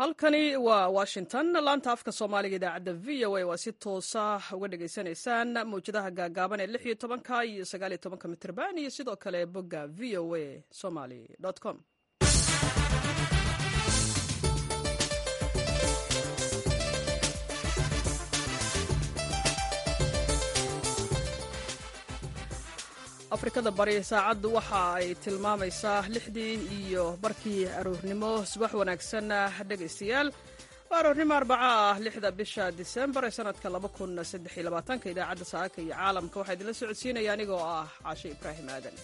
halkani waa washington laanta afka soomaaliga idaacadda v o a waa si toosa uga dhagaysanaysaan mawjadaha gaagaaban ee lix iyo tobanka iyo sagaal iyo tobanka mitrban iyo sidoo kale bogga v o a somaly com afrikada bari saacaddu waxa ay tilmaamaysaa lixdii iyo barkii aroornimo subax wanaagsan dhegaystayaal waa aroornimo arbaca ah lixda bisha disembar ee sanadka ka idaacadda saaka iyo caalamka waxaa idinla socodsiinaya anigoo ah caashe ibraahim aadan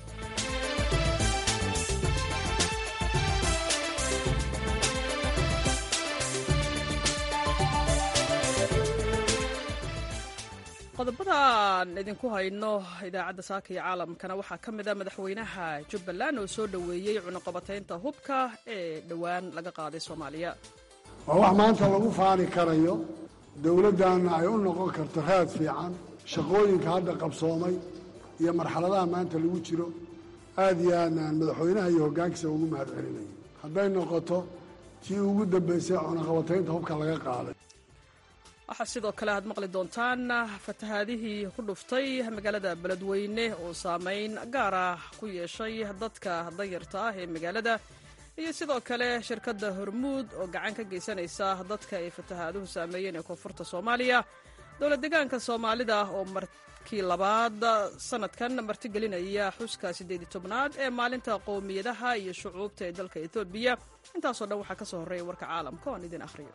qodobadaan idinku hayno idaacadda saaka iyo caalamkana waxaa ka mid a madaxweynaha jubbaland oo soo dhoweeyey cunuqabataynta hubka ee dhowaan laga qaaday soomaaliya waa wax maanta lagu faani karayo dowladdanna ay u noqon karto raad fiican shaqooyinka hadda qabsoomay iyo marxaladaha maanta lagu jiro aad iyo aadnaan madaxweynaha iyo hoggaankiisa ugu mahad celinayo hadday noqoto tii ugu dambaysay cunuqabataynta hubka laga qaaday waxaa sidoo kale aad maqli doontaan fatahaadihii ku dhuftay magaalada beledweyne oo saameyn gaar ah ku yeeshay dadka danyarta ah ee magaalada iyo sidoo kale shirkadda hormuud oo gacan ka geysanaysa dadka ay fatahaaduhu saameeyeen ee koonfurta soomaaliya dowla deegaanka soomaalida oo markii labaad sanadkan martigelinaya xuska siddeed iyo tobnaad ee maalinta qowmiyadaha iyo shucuubta ee dalka etoobiya intaasoo dhan waxaa ka soo horreeya warka caalamka oan idin akhriyo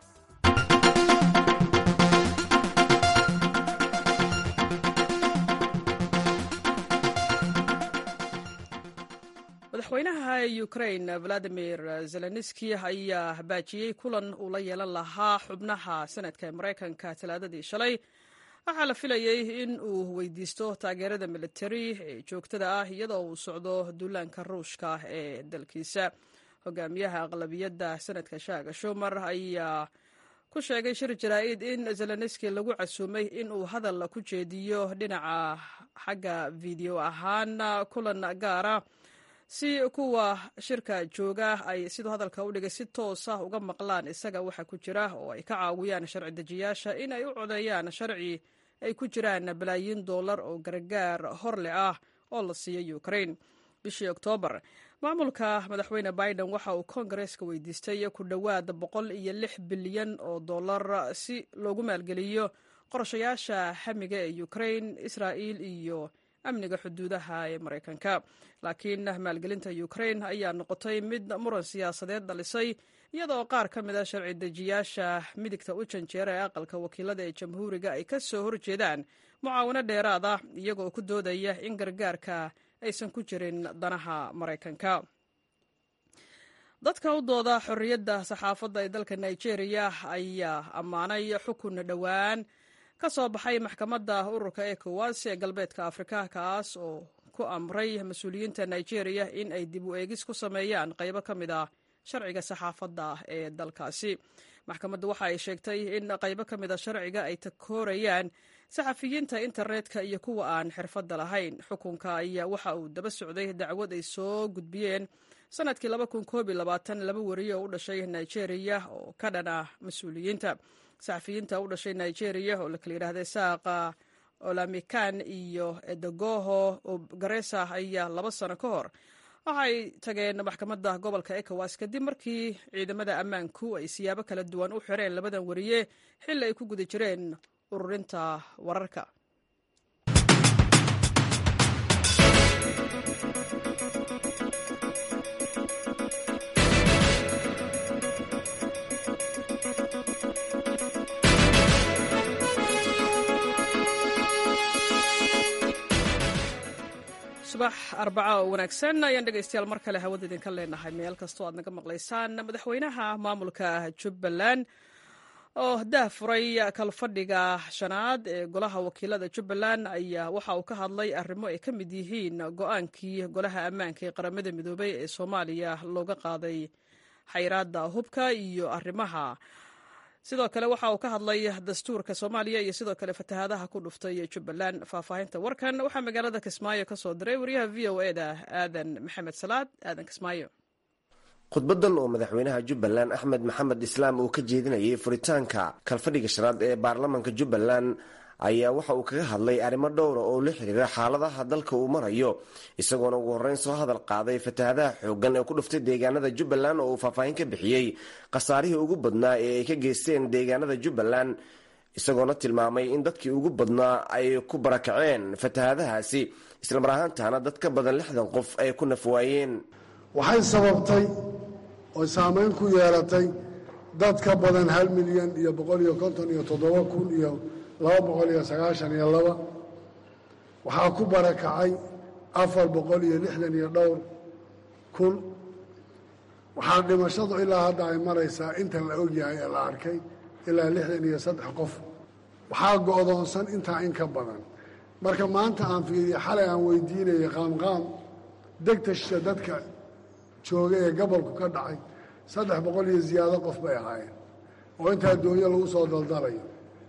madaxweynaha ukrain valadimir zelenski ayaa baajiyey kulan uu la yeelan lahaa xubnaha sanadka ee maraykanka talaadadii shalay waxaa la filayey in uu weydiisto taageerada militari ee joogtada ah iyadoo uu socdo duulaanka ruushka ee dalkiisa hogaamiyaha aqlabiyadda sanadka shaaga shumar ayaa ku sheegay shir jaraa'id in zelenski lagu casuumay in uu hadal ku jeediyo dhinaca xagga video ahaan kulan gaara si kuwa shirka jooga ay siduu hadalka u dhigay si toosa uga maqlaan isaga waxa ku jira oo ay ka caawiyaan sharci dejiyaasha in ay u codeeyaan sharci ay ku jiraan balaayiin dollar oo gargaar horle ah oo la siiyo ukrain bishii oktoobar maamulka madaxweyne biden waxa uu koongareeska weydiistay ku dhowaad boqol iyo lix bilyan oo dollar si loogu maalgeliyo qorshayaasha xamiga ee ukrain israa'il iyo amniga xuduudaha ee maraykanka laakiin maalgelinta ukrain ayaa noqotay mid muran siyaasadeed dhalisay iyadoo qaar ka mid a sharci dejiyaasha midigta u janjeera ee aqalka wakiilada ee jamhuuriga ay ka soo horjeedaan mucaawano dheeraad ah iyagoo ku doodaya in gargaarka aysan ku jirin danaha maraykanka dadka u dooda xorriyadda saxaafadda ee dalka nigeria ayaa ammaanay xukun dhowaan ka soo baxay maxkamadda ururka ecowas ee galbeedka afrika kaas oo ku amray mas-uuliyiinta nigeria in ay dib u eegis ku sameeyaan qaybo ka mid ah sharciga saxaafadda ee dalkaasi maxkamaddu waxa ay sheegtay in qaybo ka mid a sharciga ay takoorayaan saxafiyiinta internetka iyo kuwa aan xirfadda lahayn xukunka ayaa waxa uu daba socday dacwad ay soo gudbiyeen sanadkii laba wariye oo u dhashay nigeria oo ka dhan ah mas-uuliyiinta saxafiyiinta u dhashay nigeria oo la kala yidhaahday saaqa olamikan iyo edagoho garesa ayaa laba sano ka hor waxay tageen maxkamadda gobolka ecowas kadib markii ciidamada ammaanku ay siyaabo kala duwan u xireen labadan wariye xilli ay ku guda jireen ururinta wararka subax arbaca oo wanaagsan ayaan dhegaystayaal mar kale hawada idinka leenahay meel kastoo aad naga maqlaysaan madaxweynaha maamulka jubbaland oo dah furay kalfadhiga shanaad ee golaha wakiilada jubbaland ayaa waxa uu ka hadlay arrimo ay ka mid yihiin go-aankii golaha ammaanka ee qaramada midoobey ee soomaaliya looga qaaday xayraadda hubka iyo arrimaha sidoo kale waxa uu ka hadlay dastuurka soomaaliya iyo sidoo kale fatahaadaha ku dhuftay jubbaland faahfaahinta warkan waxaa magaalada kismaayo ka soo diray wariyaha v o eda aadan maxamed salaad aadan kismaayo khudbadan oo madaxweynaha jubbaland axmed maxamed islaam uu ka jeedinayay furitaanka kalfadhiga shanaad ee baarlamaanka jubbaland ayaa waxa uu kaga hadlay arrimo dhowra oo la xiriira xaaladaha dalka uu marayo isagoona ugu horreyn soo hadal qaaday fatahaadaha xooggan ee ku dhuftay deegaanada jubbaland oo uu faahfaahin ka bixiyey khasaarihii ugu badnaa ee ay ka geysteen deegaanada jubbaland isagoona tilmaamay in dadkii ugu badnaa ay ku barakaceen fatahaadahaasi islamar ahaantaana dad ka badan lixdan qof ay ku nafwaayeen waxay sababtay oy saamayn ku yeelatay dad ka badan hal milyan iyo boqol iyo konton iyo toddoba kun iyo laba boqol iyo sagaashan iyo laba waxaa ku barakacay afar boqol iyo lixdan iyo dhowr kun waxaa dhimashadu ilaa hadda ay maraysaa inta la ogyahay ee la arkay ilaa lixdan iyo saddex qof waxaa go'doonsan intaa in ka badan marka maanta aan fiiriya xalay aan weydiinayay qaamqaam degtasha dadka jooga ee gobolku ka dhacay saddex boqol iyo ziyaado qof bay ahaayeen oo intaa doonyo lagu soo daldalayo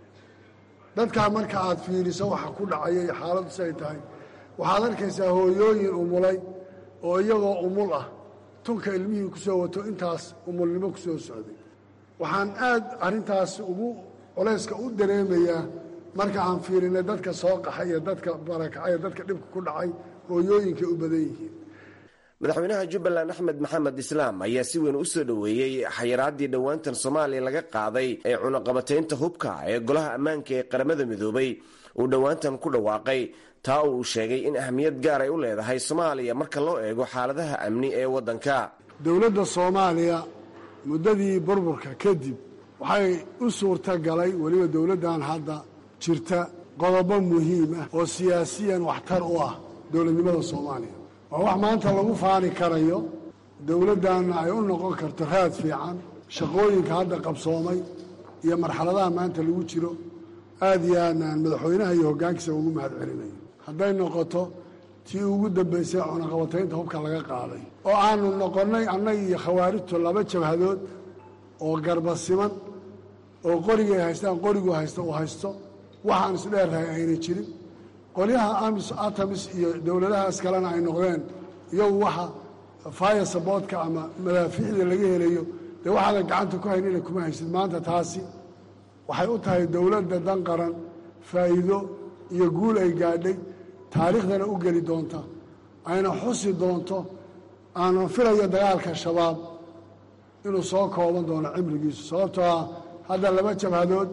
dadkaa marka aad fiiriso waxa ku dhacaya iyo xaaladdu siay tahay waxaad arkaysaa hooyooyin umulay oo iyagoo umul ah tunka ilmihii ku soo wato intaas umulnimo ku soo socday waxaan aad arrintaas ugu culayska u dareemayaa marka aan fiirinay dadka soo qaxay iyo dadka barakacay ee dadka dhibka ku dhacay hooyooyinkay u badan yihiin madaxweynaha jubbaland axmed maxamed islaam ayaa si weyn u soo dhoweeyey xayiraadii dhowaantan soomaaliya laga qaaday ee cunaqabataynta hubka ee golaha ammaanka ee qaramada midoobay uu dhowaantan ku dhawaaqay taa uu sheegay in ahmiyad gaar ay u leedahay soomaaliya marka loo eego xaaladaha amni ee waddanka dowladda soomaaliya muddadii burburka kadib waxay u suurta galay weliba dowladdan hadda jirta qodobo muhiim ah oo siyaasiyan waxtar u ah dowladnimada soomaaliya waa wax maanta lagu faani karayo dowladdanna ay u noqon karto raad fiican shaqooyinka hadda qabsoomay iyo marxaladaha maanta lagu jiro aad iyo aadnaan madaxweynaha iyo hoggaankiisa ugu mahad celinayo hadday noqoto tii ugu dambaysay cunaqabataynta hubka laga qaaday oo aanu noqonnay annaga iyo khawaarijtu laba jabhadood oo garbasiman oo qorigay haystaan qorigu haysta uu haysto waxaan isdheerrahay ayna jirin qolyaha amis atamis iyo dowladahaas kalena ay noqdeen iyagu waxa fire saboodka ama madaafiicda laga helayo dee waxaadan gacanta ku hayn inay kuma haysid maanta taasi waxay u tahay dowladda dan qaran faa'iido iyo guul ay gaadhay taariikhdana u geli doonta ayna xusi doonto aanan filayo dagaalka shabaab inuu soo kooban doono cimrigiisu sababtoo ah hadda laba jabhadood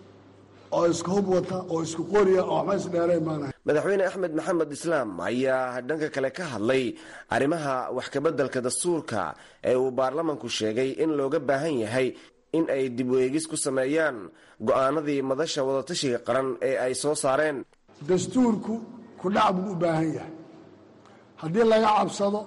oo isku hub wata oo isku qoriya oo waxba isdheerayn baanahay madaxweyne axmed maxamed islaam ayaa dhanka kale ka hadlay arrimaha wax kabeddelka dastuurka ee uu baarlamanku sheegay in looga baahan yahay in ay dib u eegis ku sameeyaan go'aanadii madasha wadatashiga qaran ee ay soo saareen dastuurku kudhac buu u baahan yahay haddii laga cabsado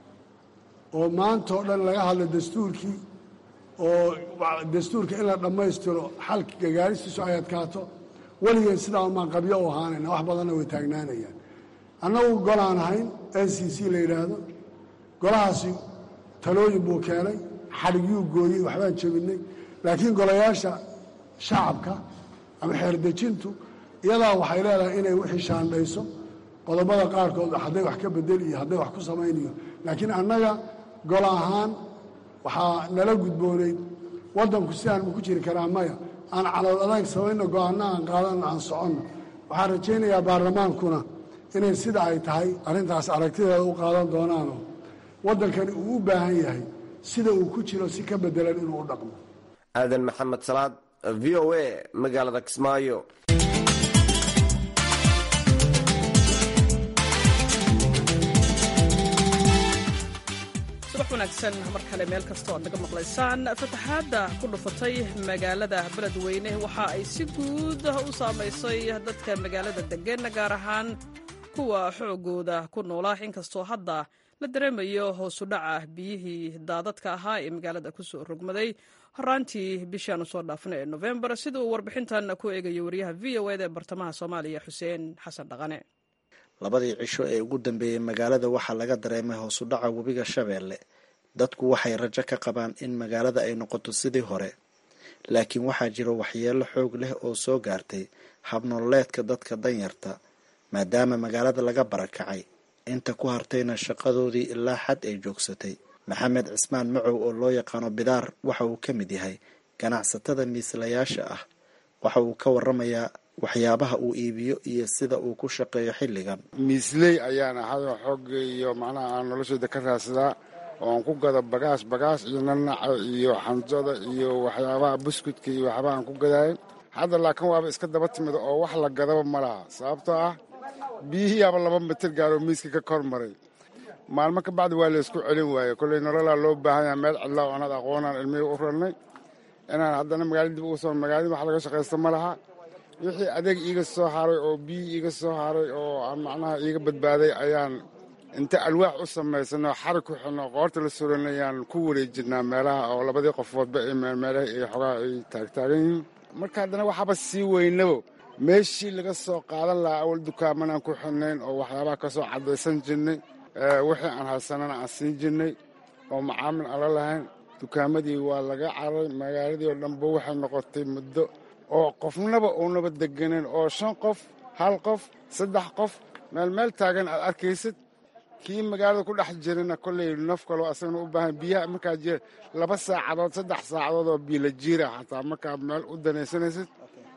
oo maanta oo dhan laga hadlo dastuurkii oo dastuurka in la dhammaystiro xalka gagaaristiisu ay adkaato weligeed sidaa umaan qabyo u ahaanayna wax badanna way taagnaanayaan annagu golaan ahayn n c c la yidhaahdo golahaasi talooyin buu keenay xadhigyuu gooyey waxbaan jebinay laakiin golayaasha shacabka ama xeerdejintu iyadaa waxay leedahay inay wixii shaandhayso qodobada qaarkood hadday wax ka bedeli iyo hadday wax ku samaynayo laakiin annaga golo ahaan waxaa nala gudboonayd waddanku sidaan ma ku jiri karaa maya aan calool adag samayno go-aanno aan qaadanno aan soconno waxaan rajaynayaa baarlamaankuna inay sida ay tahay arrintaas aragtideeda u qaadan doonaanoo waddankani uu u baahan yahay sida uu ku jiro si ka bedelan inuu u dhaqmo aadan maxamed salaad v o a magaalada kismaayo subax wanaagsan mar kale meel kastoo aad naga maqlaysaan fataxaadda ku dhufatay magaalada beledweyne waxa ay si guud u saamaysay dadka magaalada deggan gaar ahaan kuwa xoogooda ku noolaa inkastoo hadda la dareemayo hoosu dhaca biyihii daadadka ahaa ee magaalada kusoo rogmaday horaantii bishaanu soo dhaafnay ee nofembar sida uu warbixintan ku eegayo wariyaha v o eda ee bartamaha soomaaliya xuseen xasan dhaqane labadii cisho ee ugu dambeeyey magaalada waxaa laga dareemay hoosu dhaca webiga shabeelle dadku waxay rajo ka qabaan in magaalada ay noqoto sidii hore laakiin waxaa jira waxyeelo xoog leh oo soo gaartay habnololeedka dadka danyarta maadaama magaalada laga barakacay inta ku hartayna shaqadoodii ilaa xad ay joogsatay maxamed cismaan macow oo loo yaqaano bidaar waxa uu ka mid yahay ganacsatada miislayaasha ah waxa uu ka waramayaa waxyaabaha uu iibiyo iyo sida uu ku shaqeeyo xilligan miisley ayaan ahayoo xoogga iyo macnaha aan noloshayda ka raadsadaa oo aan ku gado bagaas bagaas iyo nanaca iyo xanjada iyo waxyaabaha buskudka iyo waxyaabaha aan ku gadaayo hadda laakiin waaba iska daba timid oo wax la gadaba ma laha sababtoo ah biyihiiyaaba laba mitir gaaroo miiska ka kor maray maalmo ka bacdi waa laysku celin waaye kolley nololaa loo baahan yaha meel cidlaa oonad aqoonaan ilmihii u rarnay inaan haddana magaalada dib ugu soo magaalada wax laga shaqaysta ma laha wixii adeeg iiga soo haray oo biyi iiga soo haray oo aan macnaha iiga badbaaday ayaan inta alwaax u samaysanoo xari ku xidno qoorta la suranayaan ku wareejinaa meelaha oo labadii qofoodba ee meelmeelaha iyo xogaa ay taagtaagan yihiin marka haddana waxaaba sii weynabo meeshii laga soo qaadan lahaa awal dukaamanaan ku xidnayn oo waxyaabaha ka soo caddaysan jirnay wixii aan haysanana aan siin jirnay oo macaamil aan la lahayn dukaamadii waa laga caray magaaladii oo dhanba waxay noqotay muddo oo qofnaba uunaba deganin oo shan qof hal qof saddex qof meel meel taagan aad arkaysid kii magaalada ku dhex jirana kolley naf kaloo asagana u baahan biyaha markaa jira laba saacadood saddex saacadood oo biyo la jiira xataa markaad meel u danaysanaysid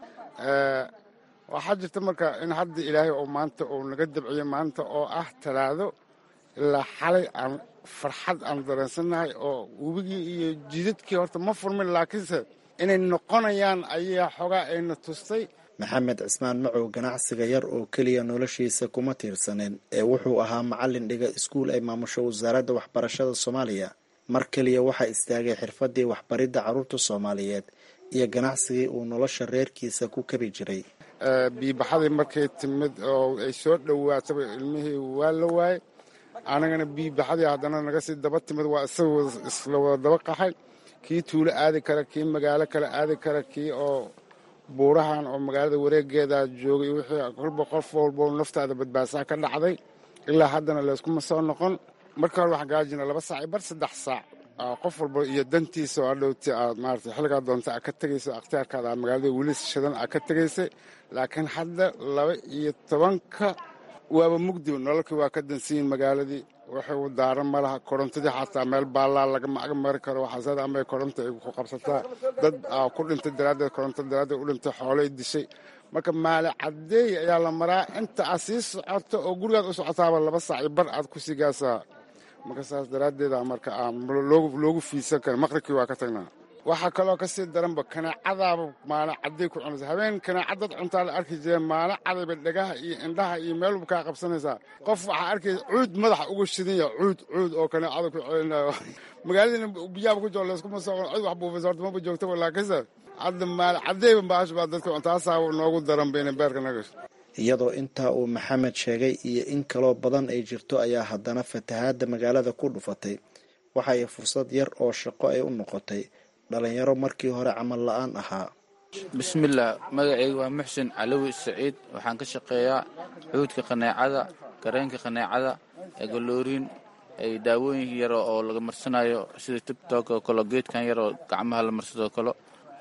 waxaa jirta marka in hadda ilaahay oo maanta uu naga dabciyo maanta oo ah talaado ilaa xalay aan farxad aan dareensannahay oo webigii iyo jidadkii horta ma furmin laakiinse inay noqonayaan ayaa xogaa ayna tustay maxamed cismaan macow ganacsiga yar oo keliya noloshiisa kuma tiirsaneen ee wuxuu ahaa macallin dhiga iskuul ay maamusho wasaaradda waxbarashada soomaaliya mar keliya waxaa istaagay xirfadii waxbaridda carruurta soomaaliyeed iyo ganacsigii uu nolosha reerkiisa ku kabi jiray biibaxadii markay timid oo ay soo dhowaataba ilmihii waa la waayey anagana biibaxadii haddana naga sii daba timid waa isaga isla wada daba qaxay kii tuulo aadi kara kii magaalo kale aadi kara kii oo buurahan oo magaalada wareegeeda joogay wixii kolba qof walbo naftaada badbaadsaa ka dhacday ilaa haddana layskuma soo noqon marka hore waxaan gaajina laba saac iyo bar saddex saac qof walba iyo dantiisa oo adhowti aad maarata xilligaa doonta aad ka tegayso akhtiyaarkaada aad magaalada weli shidan aad ka tegaysay laakiin hadda laba iyo tobanka waaba mugdiba nololkii waa ka dansiyin magaaladii waxay u daaran ma laha korontadii xataa meel baallaa lagama ag mari karo waxaasada amay koronta ay ku qabsataa dad ku dhintay daraaddeed koronto daraaddeed u dhintay xoolay dishay marka maali caddeey ayaa la maraa inta aad sii socoto oo gurigaad u socotaaba laba saac iyo bar aad ku sii gaasaa marka saas daraaddeeda marka aan loogu fiidsan karin maqribkii waa ka tagnaa waxaa kaloo ka sii daranba kanaacadaaba maala cadday ku cunaysa habeen kanaacadad cuntaa la arki jireen maala cadayba dhagaha iyo indhaha iyo meel walba kaa qabsanaysaa qof waxaa arkaysa cuud madaxa uga shidan yaha cuud cuud oo kanaacada ku celinayo magaaladina biyaaba ku jiro layskuma soo cid wax buufaysa horta maba joogtaba laakiinse hadda maala caddayba baash baa dadka cuntaasaa noogu daran bayna beerka nagasho iyadoo intaa uu maxamed sheegay iyo in kaloo badan ay jirto ayaa haddana fatahaadda magaalada ku dhufatay waxa ay fursad yar oo shaqo ay u noqotay dhalinyaro markii hore camal la-aan ahaa bismillaah magacayga waa muxsin calowi saciid waxaan ka shaqeeyaa xuudka qaneecada gareenka qaneecada egolooriin ay daawooyin yaro oo laga marsanayo sida tibtok oo kale geedkan yar oo gacmaha la marsadoo kale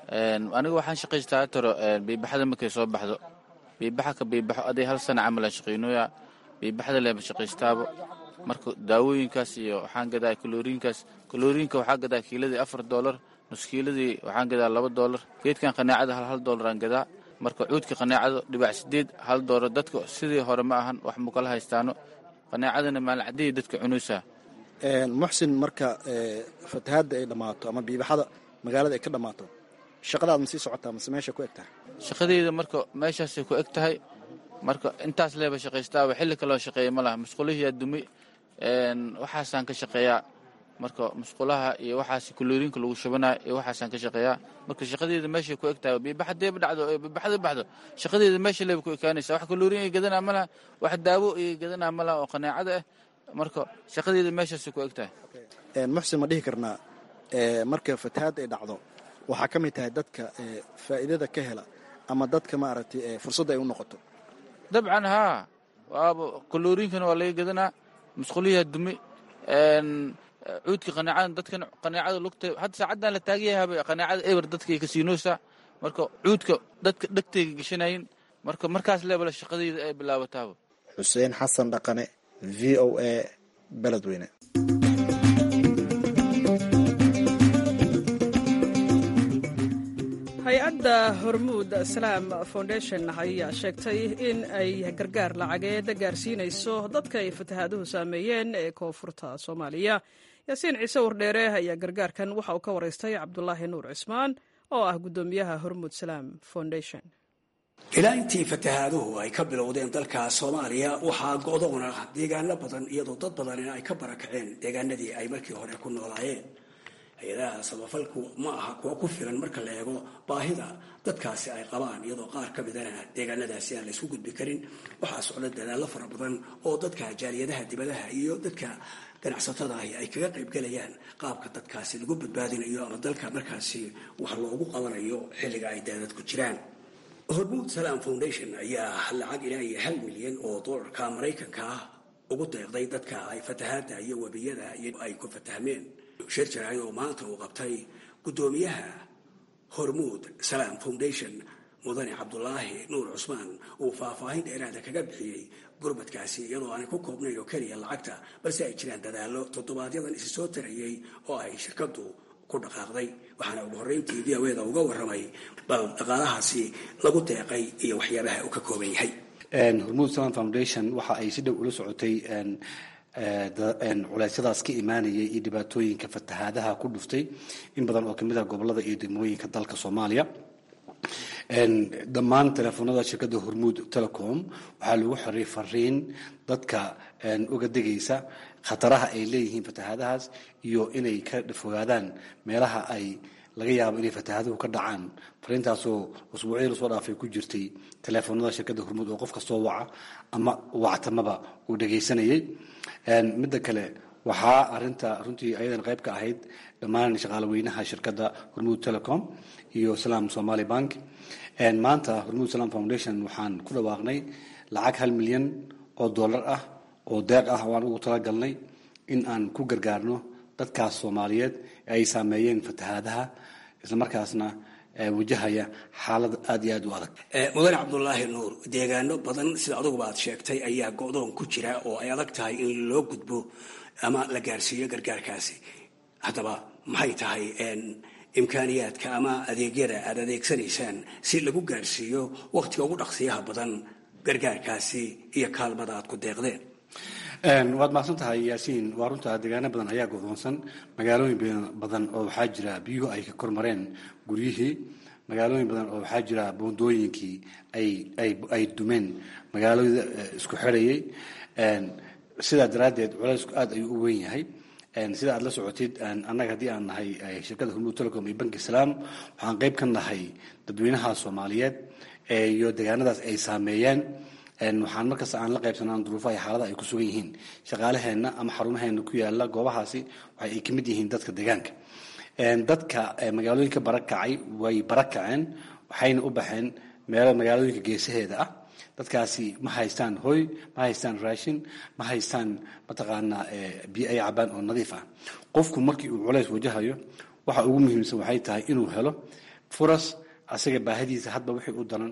aniga waxaan shaqaystaa taro biibaxada markay soo baxdo biibaxa ka biibaxo aday hal sana camalaan shaqaynooya biibaxda leeba shaqaystaaba marka daawooyinkaas iyo waxaan gadaa kalooriinkaas kalooriinka waxaa gadaa kiiladii afar doolar nuskiiladii waxaan gadaa laba doolar geedkan qaneecada hal hal doolaraan gadaa marka cuudka qaneecada dhibac sideed hal doolar dadka sidii hore ma ahan wax mukala haystaano qaneecadana maalin caddeey dadka cunuysaa muxsin marka fatahaadda ay dhammaato ama biibaxada magaalada ay ka dhammaato shaqadaad ma sii socotaa mase meesha ku eg tahay shaqadeyda marka meeshaasay ku eg tahay marka intaas leeba shaqaystaaba xilli kaloo shaqeeya ma laha musqulihiyaa dumay waxaasaan ka shaqeeyaa marka musqulaha iyo waxaas kulooriinka lagu shubanaya iyo waxaasaan ka shaqeeyaa marka shaqadeeda meeshay ku eg tahay biibaxadeeba dhacdo biibaxda baxdo shaqadeeda meesha leeba ku ekaanaysa wax kulooriin ay gadanaa ma laha wax daawo ay gadanaa ma laha oo qaneecada ah marka shaqadeeda meeshaasay ku eg tahay muxsin ma dhihi karnaa marka fatahaadda ay dhacdo waxaa ka mid tahay dadka faa'iidada ka hela ama dadka maaragtay fursadda ay u noqoto dabcan haa waaba kalooriinkana waa laga gadanaa musquliyaa dumi cuudka qaneecada dadkan qaneecada lugta hadda saacaddan la taagan yahaba qaneecada eber dadkay kasiinoosaa marka cuudka dadka dhegtayga gashanayin marka markaas leebala shaqadayda ay bilaabataaba xuseen xasan dhaqane v o a beledweyne hay-adda hormuud salaam foundation ayaa sheegtay in ay gargaar lacageed gaarsiinayso dadka ay fatahaaduhu saameeyeen ee koonfurta soomaaliya yaasiin ciise wardheere ayaa gargaarkan waxa uu ka waraystay cabdulaahi nuur cismaan oo ah guddoomiyaha hormuud salaam foundation ilaa intii fatahaaduhu ay ka bilowdeen dalka soomaaliya waxaa go'doona deegaano badan iyadoo dad badanina ay ka barakaceen deegaanadii ay markii hore ku noolaayeen hay-adaha samafalku ma aha kuwa ku filan marka la eego baahida dadkaasi ay qabaan iyadoo qaar ka midana deegaanadaasi aan laysku gudbi karin waxaa socda dadaallo fara badan oo dadka jaaliyadaha dibadaha iyo dadka ganacsatada ahi ay kaga qaybgalayaan qaabka dadkaasi lagu badbaadinayo ama dalka markaasi wax loogu qabanayo xilliga ay daadadku jiraan hormuud salaam foundation ayaa lacag ilaa iyo hal milyan oo doolarka maraykanka ah ugu deeqday dadka ay fatahaada iyo webiyada ay ku fatahmeen shir jaraay oo maanta uu qabtay guddoomiyaha hormuud salaam foundation mudane cabdulaahi nuur cusmaan uu faahfaahin dheeraada kaga bixiyey gurmadkaasi iyadoo aanay ku koobnayn oo keliya lacagta balse ay jiraan dadaallo toddobaadyadaan isi soo tarayey oo ay shirkadu ku dhaqaaqday waxaana ugu horreyntii v o eda uga warramay bal dhaqaalahaasi lagu deeqay iyo waxyaabaha uu ka kooban yahay hormuud salam foundation waxa ay si dhow ula socotay culeysyadaas ka imaanayay iyo dhibaatooyinka fatahaadaha ku dhuftay in badan oo kamid ah gobolada iyo degmooyinka dalka soomaaliya dhammaan teleefoonada shirkadda hormuud telecom waxaa lagu xiray fariin dadka uga degaysa khataraha ay leeyihiin fatahaadahaas iyo inay ka fogaadaan meelaha ay laga yaabo inay fatahaaduhu ka dhacaan fariintaasoo usbuucyadii lasoo dhaafay ku jirtay teleefoonada shirkadda hormuud oo qof kastoo waca ama wactamaba uu dhegaysanayay midda kale waxaa arinta runtii ayadan qayb ka ahayd dhammaan shaqaalaweynaha shirkadda hormuud telecom iyo salaam somaali bank maanta hormuud salaam foundation waxaan ku dhawaaqnay lacag hal milyan oo dollar ah oo deeq ah waan ugu talagalnay in aan ku gargaarno dadkaas soomaaliyeed ee ay saameeyeen fatahaadaha islamarkaasna wajahaya xaalad aada iyo aad u adag mudane cabdulaahi nuur deegaano badan sida aduguba aad sheegtay ayaa go-doon ku jira oo ay adag tahay in loo gudbo ama la gaarsiiyo gargaarkaasi haddaba maxay tahay imkaaniyaadka ama adeegyada aad adeegsanaysaan si lagu gaarsiiyo wakhtiga ugu dhaqsiyaha badan gargaarkaasi iyo kaalmada aad ku deeqdeen waad mahadsan tahay yaasiin waa runtaa deegaano badan ayaa godoonsan magaalooyin badan oo waxaa jira biyuhu ay ka kormareen guryihii magaalooyin badan oo waxaa jira boondooyinkii ay dumeen magaalada isku xirayay sidaa daraaddeed culeysku aad ayuu u weyn yahay sida aad la socotid annaga haddii aan nahay shirkadda hormuud telecom iyo banki salaam waxaan qayb ka nahay dadweynaha soomaaliyeed iyo deegaanadaas ay saameeyeen waxaan markasta aan la qaybsanaa duruufaha iyo xaalada ay ku sugan yihiin shaqaalaheenna ama xarumaheena ku yaala goobahaasi waxa ay ka mid yihiin dadka deegaanka dadka magaalooyinka barakacay way barakaceen waxayna u baxeen meelo magaalooyinka geesaheeda ah dadkaasi ma haystaan hoy ma haystaan raashin ma haystaan mataqaanaa biyo ay cabaan oo nadiif ah qofku markii uu culays wajahayo waxa ugu muhiimsan waxay tahay inuu helo furas asaga baahidiisa hadba wixii u daran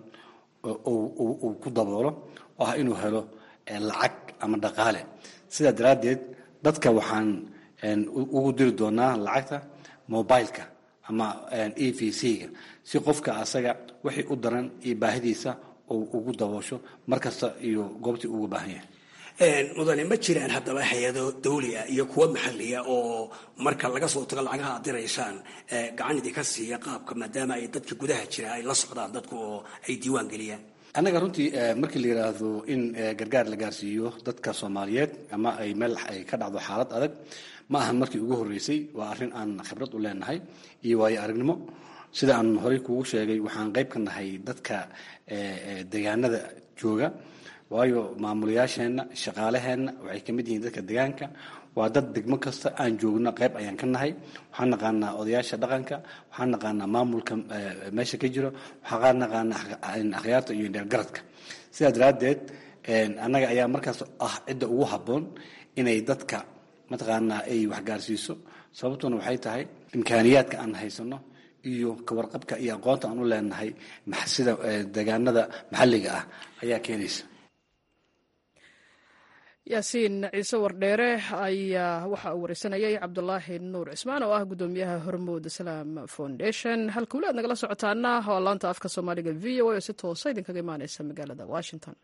uu ku daboolo oo ah inuu helo lacag ama dhaqaale sidaa daraaddeed dadka waxaan ugu diri doonaa lacagta mobileka ama e v c-ga si qofka asaga wixii u daran iyo baahidiisa uu ugu daboosho mar kasta iyo goobtii uga baahan yahay mudane ma jiraan haddaba hay-ado dawliya iyo kuwa maxaliya oo marka laga soo tago lacagaha aad diraysaan gacan idinka siiya qaabka maadaama ay dadka gudaha jira ay la socdaan dadku oo ay diiwaan geliyaan annaga runtii markii la yidhaahdo in gargaar la gaarsiiyo dadka soomaaliyeed ama ay meel ay ka dhacdo xaalad adag ma ahan markii ugu horreysay waa arrin aan khibrad u leenahay iyo waayo aragnimo sida aan horey kugu sheegay waxaan qayb ka nahay dadka deegaanada jooga waayo maamulayaasheenna shaqaalaheenna waxay ka mid yihiin dadka deegaanka waa dad degmo kasta aan joogno qayb ayaan ka nahay waxaan naqaanaa odayaasha dhaqanka waxaan naqaanaa maamulka meesha ka jiro waxaan naqaanaa akhyaarta iyo dheergaradka sidaa daraaddeed annaga ayaa markaas ah cidda ugu habboon inay dadka mataqaanaa ay waxgaarsiiso sababtuna waxay tahay imkaaniyaadka aan haysano iyo kawarqabka iyo aqoonta aan u leenahay sida deegaanada maxalliga ah ayaa keenaysa yaasiin ciise wardheere ayaa waxa uu wareysanayay cabdulaahi nuur cismaan oo ah gudoomiyaha hormuud islaam foundation halka weli aad nagala socotaana waa laanta afka soomaaliga v o a oo si toosa idinkaga imaaneysa magaalada washington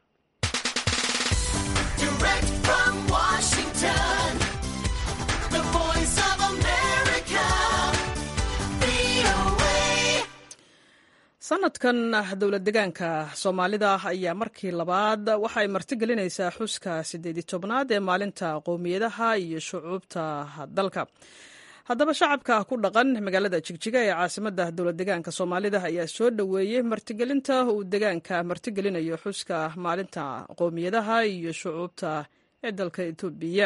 sanadkan dowlad degaanka soomaalida ayaa markii labaad waxa ay martigelinaysaa xuska sideedi tobnaad ee maalinta qowmiyadaha iyo shucuubta dalka haddaba shacabka ku dhaqan magaalada jigjiga ee caasimada dowlad degaanka soomaalida ayaa soo dhoweeyey martigelinta uu degaanka martigelinayo xuska maalinta qowmiyadaha iyo shucuubta ee dalka etoobiya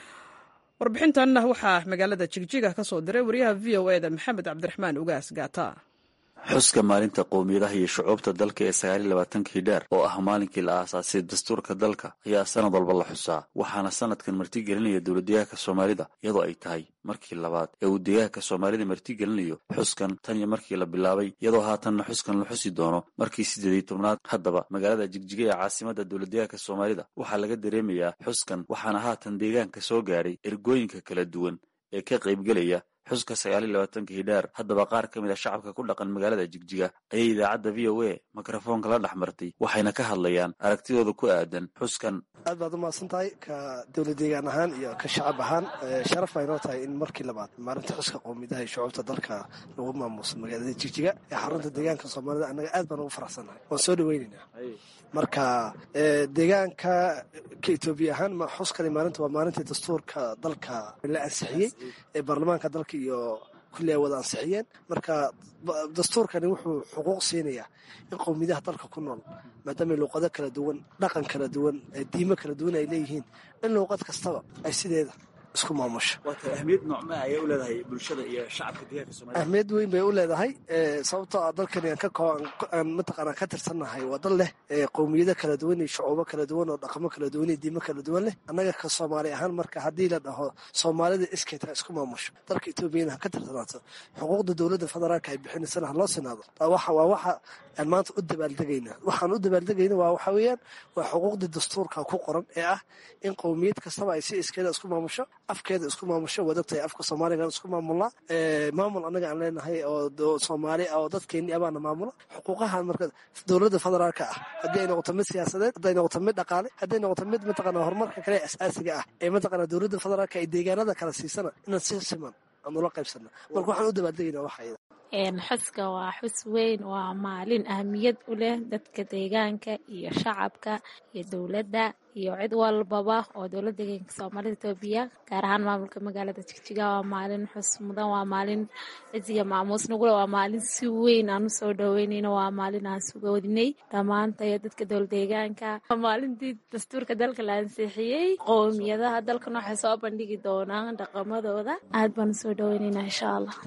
warbixintan waxaa magaalada jigjiga ka soo diray wariyaha v o eda maxamed cabdiraxmaan ugaas gaata xuska maalinta qowmiyadaha iyo shucuubta dalka ee sagaaliy labaatankii dheer oo ah maalinkii la aasaasay dastuurka dalka ayaa sanad walba la xusaa waxaana sanadkan martigelinaya dowladdegaanka soomaalida iyadoo ay tahay markii labaad ee uu degaanka soomaalida martigelinayo xuskan tan iyo markii la bilaabay iyadoo haatanna xuskan la xusi doono markii siddeediy tobnaad haddaba magaalada jigjiga ee caasimada dowladdegaanka soomaalida waxaa laga dareemayaa xuskan waxaana haatan deegaanka soo gaadhay ergooyinka kala duwan ee ka qaybgelaya xuska sagaaliy labaatankii dheer haddaba qaar ka mid a shacabka ku dhaqan magaalada jigjiga ayay idaacadda v o a mikrofoonka la dhex martay waxayna ka hadlayaan aragtidooda ku aadan xuskan aad baad u mahadsan tahay ka dowlad deegaan ahaan iyo ka shacab ahaan sharaf baa inoo tahay in markii labaad maalinta xuska qowmiyadaha iyo shucuubta dalka lagu maamuuso magaalada jigjiga ee xarunta deegaanka soomaalida annaga aad baan ugu faraxsannahay waan soo dhaweynaynaa marka deegaanka ka etoobiya ahaan xuskani maalinta waa maalintii dastuurka dalka la ansixiyey ee baarlamaanka dalka iyo kulli ay wada ansixiyeen marka dastuurkani wuxuu xuquuq siinayaa in qowmiyadaha dalka ku nool maadaama luuqado kala duwan dhaqan kala duwan diimo kala duwan ay leeyihiin in luuqad kastaba ay sideeda isku maamusho ahmiyad noocma ayay u leedahay bulshada iyo shacabka deegaanka soomaalida ahmiyad weyn bay u leedahay sababtoo ah dalkani aan ka aan mataqaanaa ka tirsannahay waa dal leh qowmiyado kala duwan iyo shucuubo kala duwan oo dhaqamo kala duwan iyo diimo kala duwan leh annaga ka soomaali ahaan marka haddii la dhaho soomaalida iskeed ha isku maamusho dalka etoobiyana ha ka tirsanaato xuquuqda dowladda federaalka ay bixinaysana ha loo sinaado waa waxa aan maanta u dabaaldegayna waxaan u dabaaldegayna waa waxa weeyaan waa xuquuqdii dastuurka ku qoran ee ah in qowmiyad kastaba ay si iskeeda isku maamusho afkeeda isku maamusho waad ogtahay afka soomaaligan isku maamulnaa maamul annaga aan leenahay oo soomaali ah oo dadkeennii abaana maamula xuquuqahan marka dowladda federaalka ah haddii ay noqoto mid siyaasadeed hadday noqoto mid dhaqaale hadday noqoto mid mataqaana horumarka kale asaasiga ah ee mataqaana dowladda federaalka ay deegaanada kala siisana inaan si siman aan ula qaybsana marka waxaan u dabaaldegaynaa waxayda xuska waa xus weyn waa maalin ahmiyad u leh dadka deegaanka iyo shacabka iyo dowladda iyo cid walbaba oo dowladda deegaanka soomaalida etoobiya gaar ahaan maamulka magaalada jigjiga waa maalin xus mudan waa maalin ciziga maamuus nugule waa maalin si weyn aan usoo dhaweynayno waa maalin aan sugoodinay dhammaantayo dadka dowlad deegaanka waa maalintii dastuurka dalka la ansixiyey qowmiyadaha dalkan waxay soo bandhigi doonaan dhaqamadooda aad baan usoo dhaweynaynaa insha allah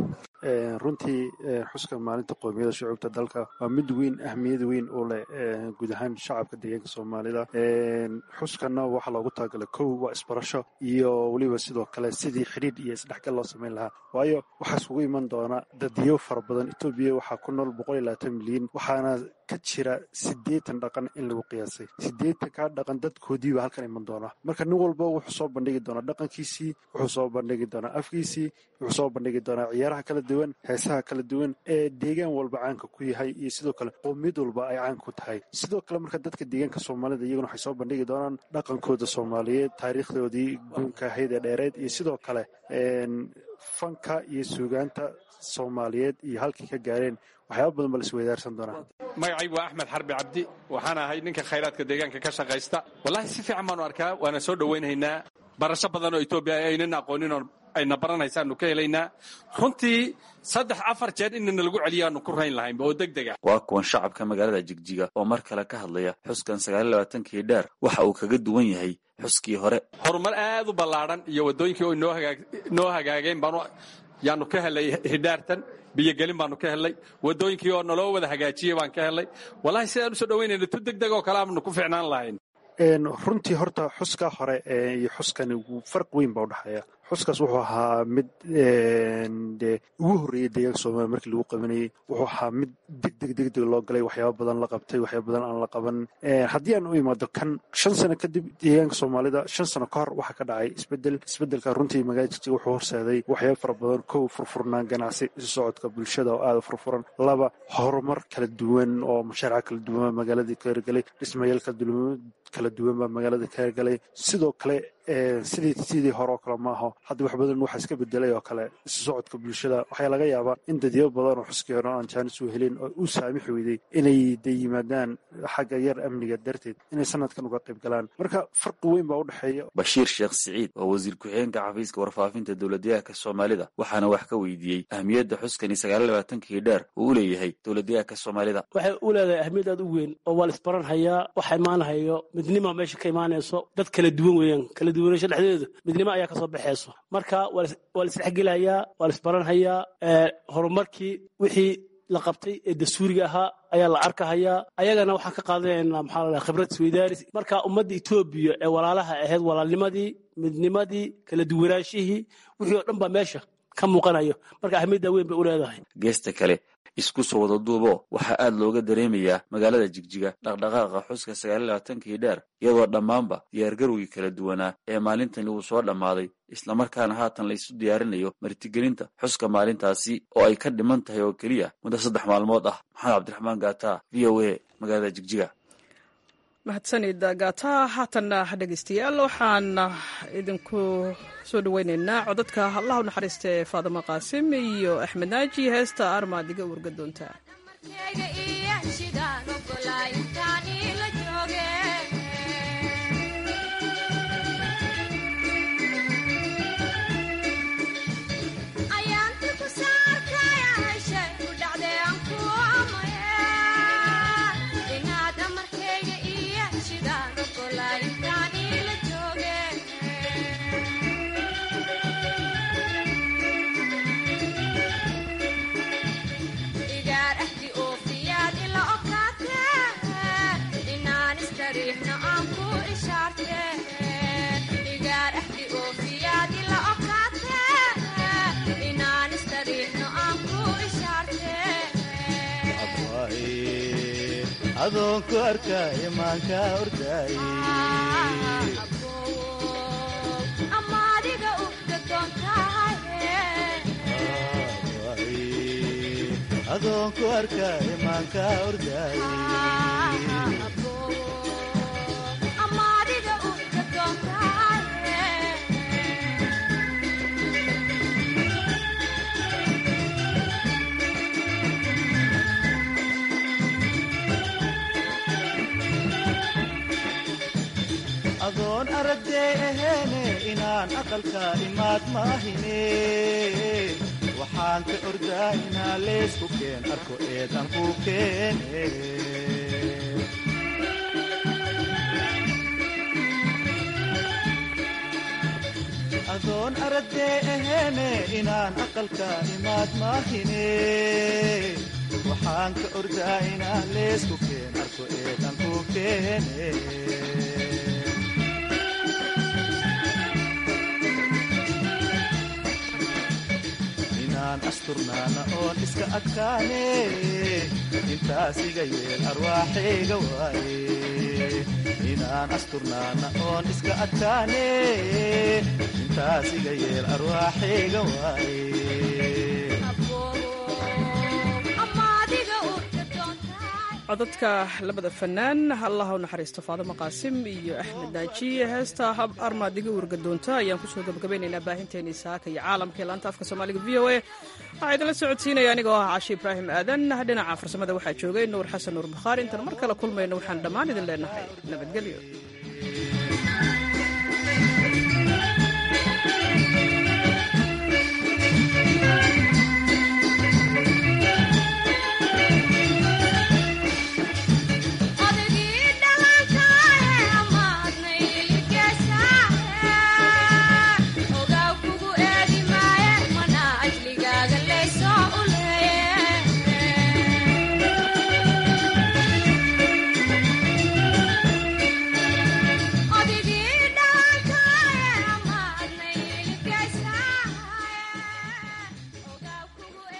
runtii xuska maalinta qowmiyada shucuubta dalka waa mid weyn ahmiyad weyn u leh guud ahaan shacabka deegaanka soomaalida xuskana waxaa loogu talagalay kow waa isbarasho iyo weliba sidoo kale sidii xidhiidh iyo isdhexgal loo samayn lahaa waayo waxaa isugu iman doona dadiyo fara badan etoobiya waxaa ku nool boqol iyo labaatan milyan waxaana ka jira siddeetan dhaqan in lagu qiyaasay siddeetan kaa dhaqan dadkoodiiba halkan iman doona marka nin walba wuxuu soo bandhigi doonaa dhaqankiisii wuxuu soo bandhigi doonaa afkiisii wuxuu soo bandhigi doonaa ciyaaraha kala duwan heesaha kala duwan ee deegaan walba caanka ku yahay iyo sidoo kale qowmiyad walba ay caan ku tahay sidoo kale marka dadka deegaanka soomaalida iyaguna waxay soo bandhigi doonaan dhaqankooda soomaaliyeed taariikhdoodii guunka ahayd ee dheereed iyo sidoo kale fanka iyo suugaanta soomaaliyeed iyo halkii ka gaareen waxyaaba badan ba la isweydaarsan doonaa magacaygu waa axmed xarbi cabdi waxaan ahay ninka khayraadka deegaanka ka shaqaysta wallahi si fiican baanu arkaa waana soo dhowaynhaynaa barasho badan oo etoobiya aynan aqoonin oo ayna baranaysaanu ka helaynaa runtii saddex afar jeer inana lagu celiyaanu ku rayn lahayn oo deg dega waa kuwan shacabka magaalada jigjiga oo mar kale ka hadlaya xuskan sagaaliy labaatankii dheer waxa uu kaga duwan yahay xuskii hore horumar aad u ballaadhan iyo waddooyinkii oo noo hagaageen baanu yaanu ka helay hidhaartan biyogelin baanu ka helnay waddooyinkii oo naloo wada hagaajiyey baan ka helnay wallahi sidaan usoo dhawaynayna tu deg deg oo kale aanu ku fiicnaan lahayn runtii horta xuskaa hore iyo xuskani farq weyn baa udhexeeya xuskaas wuxuu ahaa mid de ugu horreeyey deegaanka soomaaliya markii lagu qabanayey wuxuu ahaa mid deg deg deg deg loo galay waxyaaba badan la qabtay waxyaaba badan aan la qaban haddii aan u imaado kan shan sano kadib deegaanka soomaalida shan sano ka hor waxaa ka dhacay isbedel isbedelka runtii magaalada jigjiga wuxuu horseeday waxyaaba fara badan kow furfurnaan ganacsi isu socodka bulshada oo aada furfuran laba horumar kala duwan oo mashaarica kala duwan baa magaaladii ka hirgalay dhismayaal kala duwan baa magaalada ka hirgalay sidoo kale sidii sidii hore oo kale maaho hadda wax badan waxaa iska bedelay oo kale isu socodka bulshada waxaa laga yaabaa in dadyo badan oo xuskii hore aan jaanis u helin oo u saamix weyday inay de yimaadaan xagga yar amniga darteed inay sanadkan uga qayb galaan marka farqi weyn baa u dhexeeya bashiir sheekh siciid oo wasiir ku-xigeenka xafiiska warfaafinta dowladyahanka soomaalida waxaana wax ka weydiiyey ahmiyadda xuskani sagaal labaatankii dheer uu u leeyahay dowladyahanka soomaalida waxay u leedahay ahmiyad aad u weyn oo waa la isbaranhayaa waxa imaanahayo midnima meesha ka imaanayso dad kala duwan weeyaan kala duwanasho dhexdeedu midnimo ayaa kasoo baxayso marka waa la isdhexgelayaa waa la isbaranhayaa horumarkii wixii la qabtay ee dastuuriga ahaa ayaa la arkahayaa ayagana waxaan ka qaadanaynaa maxaa la khibrad isweydaaris marka ummadda etoobiya ee walaalaha ahayd walaalnimadii midnimadii kala duwanaashihii wixii oo dhan baa meesha ka muuqanayo marka ahmiyadda weyn bay u leedahay geesta kale isku soo wada duubo waxaa aad looga dareemayaa magaalada jigjiga dhaqdhaqaaqa xuska sagaal labaatankii dheer iyadoo dhammaanba diyaargarowgii kala duwanaa ee maalintani uu soo dhammaaday islamarkaana haatan la isu diyaarinayo martigelinta xuska maalintaasi oo ay ka dhiman tahay oo keliya muddo saddex maalmood ah maxamed cabdiraxmaan gaata v o a magaalada jigjiga mahadsanid gaata haatanna dhegeystayaal waxaan idinku soo dhaweyneynaa codadka allah u naxariista ee faadimo qaasim iyo axmed naaji heesta armaad iga warga doontaa adoonku arkaayo maanka ordaaye adoonku arkaayo maanka ordaaye adoon aragdee aheene inaan aqalka imaad maahine waxaan ka ordaa inaa leysku keen arko eedan ku keene adoon aragdee aheene inaan aqalka imaad maahine waxaan ka ordaa inaa leysku keen arko eedan ku keene asturnaana oon iska adkaane intaas iga yeel arwaaxayga waaye inaan asturnaana oon iska adkaane intaas iga yeel arwaaxayga waaye codadka labada fanaan allah u naxariisto faadimo qaasim iyo axmed naajiye heesta hab armaadiga warga doonta ayaan kusoo gabagabeynaynaa baahinteeni saaka iyo caalamka ee laanta afka soomaaliga v o a waxaa idinla socodsiinaya anigoo ah cashi ibraahim aadan dhinaca farsamada waxaa joogay nuur xasan nuur bukhaari intaan mar kale kulmayno waxaan dhammaan idin leenahay nabadgelyo